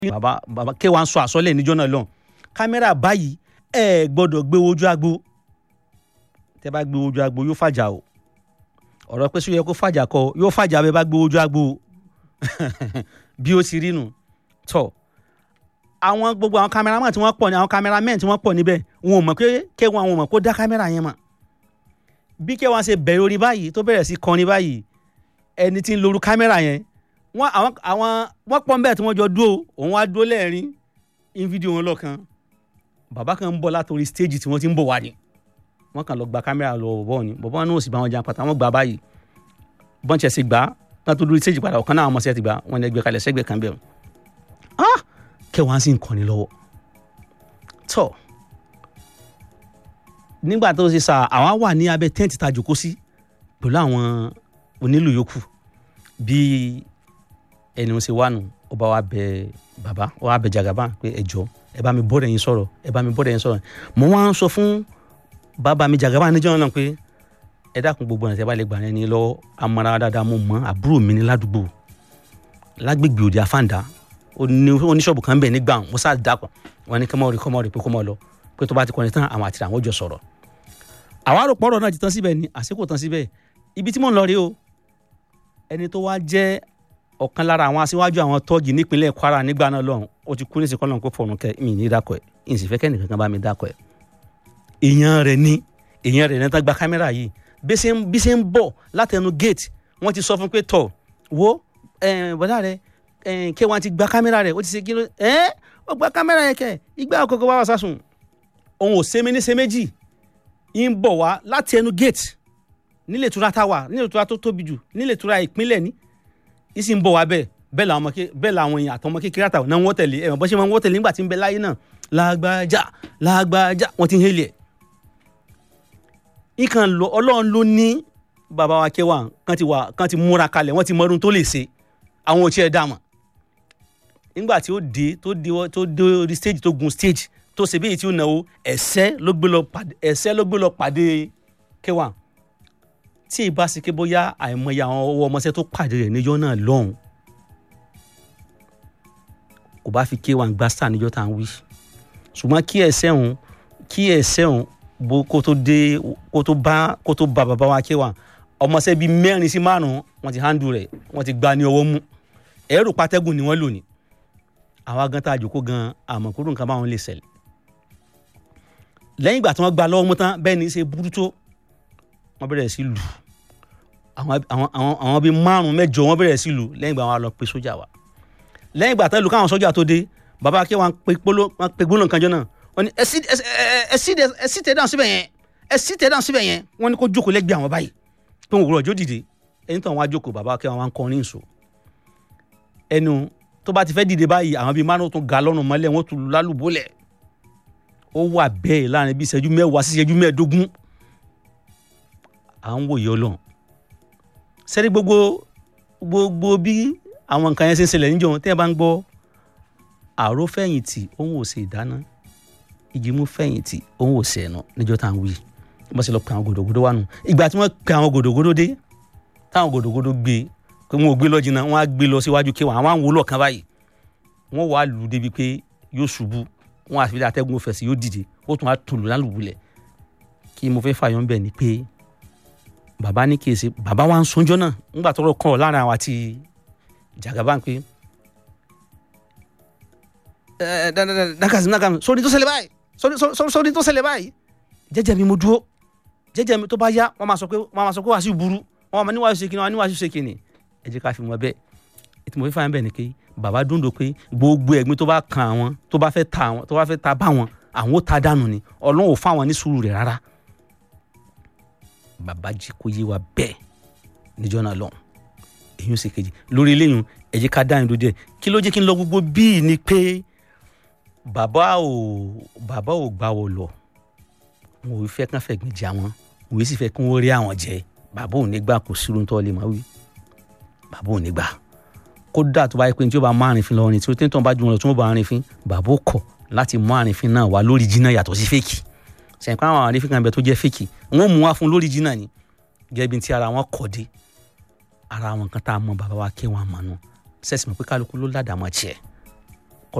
bàbá bàbá kí wàá sọ àsọlẹ̀ níjọ́ náà lọ́hùn kámẹ́rà báyìí ẹ gbọ́dọ̀ gbé ojú agbo tẹ́ bá gbé ojú agbo yóò fàjà o ọ̀rọ̀ pé sóyẹ kó fàjà kọ yóò fàjà bẹ́ẹ̀ bá gbé ojú agbo bí ó ti rí nu tọ̀ àwọn gbogbo àwọn kámẹ́rámà tí wọ́n pọ̀ ní àwọn kámẹ́rámẹ́n tí wọ́n pọ̀ níbẹ̀ wọn ò mọ̀ pé kéwọn àwọn ò mọ̀ kó dá kámẹ́rà yẹn mọ̀ bí kéwọn ṣe bẹ̀rẹ̀ orí báyìí tó bẹ̀rẹ̀ sí kọrin báyìí ẹni tí ń lóru kámẹ́rà yẹn wọ́n àwọn àwọn wọ́n pọ̀ nbẹ̀ tí wọ́n jọ dúró òun wá dúró lẹ́ẹ̀rín in fídíò wọn lọ́kàn bàbá kan ń bọ̀ látòrí stéèjì tí wọ́n ti ń bọ̀ wá ni wọ́n kàn lọ gba kámẹ́rà lọ bọ̀ ni bọ̀bọ̀ náà ò sì bá wọn jà pàtàkì wọ́n gbà báyìí bọ́ǹchẹ̀ sì gbà náà tó dúró stéèjì padà ọ̀kan náà àwọn ọmọ sẹ́ẹ̀ ti gbà wọ́n ní ẹgbẹ́ kalẹ̀ sẹ́gbẹ̀ẹ́ kan bẹ̀rù ah kẹwàá sì ń kọ́ni lọ́wọ́ tọ́ nígbà tó ṣe sà àwa wà ní abẹ́ tẹ́ǹtì tá a jòkó sí pẹ̀lú àwọn onílù yòókù bí ẹni wọn ṣe wà nù ó bá wa bẹ bàbá ó wá bẹ jagaba pé ẹ jọ ẹ bá mi bọ́dẹ̀ yín sọ̀rọ̀ ẹ bá mi bọ́dẹ̀ yín sọ̀rọ̀ mo wá ń sọ fún bàbá mi jagaba níjọ́ náà pé ẹ dákun gbogbo ọ̀nà tí ẹ bá lè gbà ní lọ́wọ́ amara dáadáa mo mọ àbúrò mi ní ládùúgbò lágbègbè òde àfàǹdá oníṣọ́ọ̀bù kan bẹ̀ nígbà mo sá dàpọ̀ wọn ní kọ́mọ́ rí kọ́mọ́ rí pé kọ́mọ́ lọ pé tó bá ti kọ́ni tán àwọn àti àwọn jọ sọ̀rọ̀ àwa rò pọ̀rọ̀ náà ti tán síbẹ̀ ni àsìkò tán síbẹ̀ ibi tí mò ń lọ rí o ẹni tó wá jẹ́ ọ̀kan lára àwọn aṣíwájú àwọn tọ́ọ̀gì nípínlẹ̀ Kwara nígbà náà lọ́hùn ó ti kú ní ìsìnkú ọlọ́run kó fọ̀rùn kẹ mi ní dákọ̀ ẹ̀ ìsìnfẹ́ kẹ́ nìkan kan bá mi dákọ̀ ẹ̀ èèyàn rẹ̀ ní èèyàn rẹ̀ ní tán gba kámẹ́rà yìí bí ṣe ń bọ̀ látẹnu gate wọ́n ti sọ fún pé tọ̀ wo bọ́dá rẹ̀ kí wọ́n ti gba kámẹ́rà rẹ̀ ó ti ṣe kí ló ẹ́ ó gba kámẹ́rà yẹn kẹ́ ìgbà àkọ́kọ́ wá wá sásùn òun ò sẹ́mi ní sẹ́méjì ń bọ̀ wá láti ẹnu gate nílé ìtura tá a wà nílé ìtura tó tóbi jù nílé ìtura ìpínlẹ̀ ní ìsì ń bọ̀ wá bẹ́ẹ̀ bẹ́ẹ̀ làwọn ọmọ bẹ́ẹ̀ làwọn èèyàn àtọmọ kékeré àtàwọn náà wọ́n tẹ̀lé ẹ̀wọ̀n bọ́ ṣe máa ń wọ́n tẹ̀lé nígbà tí ń bẹ láyé náà lágbájá lágbájá wọ́n ti ń hélì ẹ̀. ìkàn lọ ọlọ́run ló ní bàbá wa kẹwàá kan ti wà kan ti múra kalẹ̀ wọ́n ti mọ ọdún tó lè ṣe àwọn òtí ẹ̀ dà mọ̀ nígbà tí ó dé tó dé tó dé orí stage tó gun stage tó ṣe bíi tí ó náwó ẹ̀sẹ́ ló gbé lọ pàdé ẹ̀sẹ́ ló gbé lọ pàdé kẹwàá tí ìbá sì ké bóyá àìmọye àwọn ọwọ́ ọmọọṣẹ́ tó pàdé rẹ̀ níjọ́ náà lọ́hùn kò bá fi ké wa ń gbá star níjọ́ tá à ń wí ṣùgbọ́n kí ẹ̀sẹ̀ òun kí ẹ̀sẹ̀ òun bó kó tó dé kó tó bá kó tó bá bàbá wa ké wa ọmọọṣẹ́ bíi mẹ́rin sí márùn-ún wọ́n ti handle rẹ̀ wọ́n ti gbá ní ọwọ́ mú ẹ̀rù pátẹ́gùn ni wọ́n lò ní àwa gan tá a jòkó gan àmọ̀kúrò nǹkan báwọn lè ṣẹlẹ̀ lẹ́yìn ìgbà tí wọ́n gba lọ́wọ́ mú tán bẹ́ẹ̀ ni ṣe burú tó wọ́n bẹ̀rẹ̀ sí lù àwọn àwọn àwọn àwọn bíi márùn mẹ́jọ wọ́n bẹ̀rẹ̀ sí lù lẹ́yìn ìgbà wọn lọ pe sójà wa lẹ́yìn ìgbà tán lù káwọn sójà tó dé bàbá akẹ́ wọn pe gbóló wọn pe gbóló nǹkan jọ náà wọ́n ní ẹ sí ẹ sí ẹ sí tẹ̀ dáhùn síbẹ̀ yẹn ẹ sí tẹ̀ dáhùn síbẹ̀ yẹn wọ́n ní kó jókòó lẹ́gbẹ̀ẹ́ àwọn báyìí pé wọn òwúrọ̀ ọjọ́ dìde ẹni tó àwọn ajókòó bàbá akẹ́ wọn kọrin ìṣó ẹnu tó bá ti fẹ́ dìde báyìí àwọn bíi márùn tún ga lọ́rùn mọ́lẹ̀ wọ́n tún lálùbọ́lẹ̀ ó wà bẹ́ẹ̀ láàrin bíi ìṣẹ́jú mẹ́wàá sí ìṣẹ́jú mẹ́ẹ̀ẹ́dógún à ń wòye ọlọ́run sẹ́rí gbogbo gbogbo bí àwọn nǹkan yẹn ṣe ń ṣẹlẹ̀ níjọ́ tẹ́ ẹ bá ń gbọ́ àrò fẹ̀yìntì òun ò ṣe ìdáná ìjìmú fẹ̀yìntì òun ò ṣe ẹ̀nà níjọ́ tá à ń wí wọ́n sì lọ pe àwọn gòdògòdò wà nù ìgbà tí wọ́n pe àwọn gòdògòdò dé táwọn gòdògòdò gbé pé wọn ò gbé lọ jìnnà wọn á gbé lọ síwájú kí wọn àwọn àwọn wòlò kan báyìí wọn wàá lù ú débi pé yóò ṣubú wọn àti fi atẹ́gùn fẹ̀sì yóò dìde ó tún á tòlù lálùbulẹ̀ kí mo fẹ́ fàyọ̀ ń bẹ̀ ni pé bàbá ní kìí ṣe bàbá wa ń sunjọ́ náà ńgbà tọrọ kàn ọ́ láàrin àwọn àti jàgàbá pé ẹ dákàsí náà sórí tó ṣẹlẹ̀ báyìí sórí tó ṣẹlẹ̀ báyìí jẹ́jẹ́ mi mo dúró jẹ́jẹ́ mi tó bá yá wọ́n máa sọ pé wọ́n máa sọ pé wàá sí burú wọ́n máa níwájú ṣe kíni wọ́n níwájú ṣe kíni ẹ jẹ́ ká fi mọ́ bẹ́ẹ̀ ètò mo fi fà ń bẹ̀ ni pé bàbá dúndò pé gbogbo ẹ̀gbin tó bá kan àwọn tó bá fẹ́ ta àwọn tó bá fẹ́ ta bá wọn àwọn ó ta dànù ni ọlọ́run ò fáwọn ní sùúrù rẹ̀ rárá bàbá jí kó yé wa bẹ́ẹ̀ níjọ́ náà lọ́hùn èyí ó ṣe kejì lórí eléyìí ẹ jẹ́ ká dáhùn lóde kí ló jẹ́ kí n lọ gbogbo bíi ni pé bàbá ò bàbá ò gbà wọ lọ wọn ò fẹ́ kán fẹ̀gbìn jà wọn òwe sì fẹ́ kí wọ́n rí àwọn jẹ bàbá ò ní gbà kó sírun tó lè má wí bàbá ò ní gbà kódà tó bá yẹ pé tí ó bá mú àrìnfín lọ rìn tí ó tẹ́tàn bá ju wọn lọ tí wọ́n bá àrìnfín bàbá ò kọ̀ láti mú àrìnfín náà wá lórí jìnnà yàtọ̀ sí fèkì sẹ̀ǹkọ́ àwọn àrífín kan bẹ tó jẹ́ fèkì wọ́n mú wá fún lórí jìnnà ni gẹ́gẹ́ bí ti ara wọn kọ̀ dé ara wọn kan tá a mọ bàbá wa kí wọn àmọ́ nù sẹ́sì mọ̀ pé kálukú ló ládàá mọ́ tiẹ̀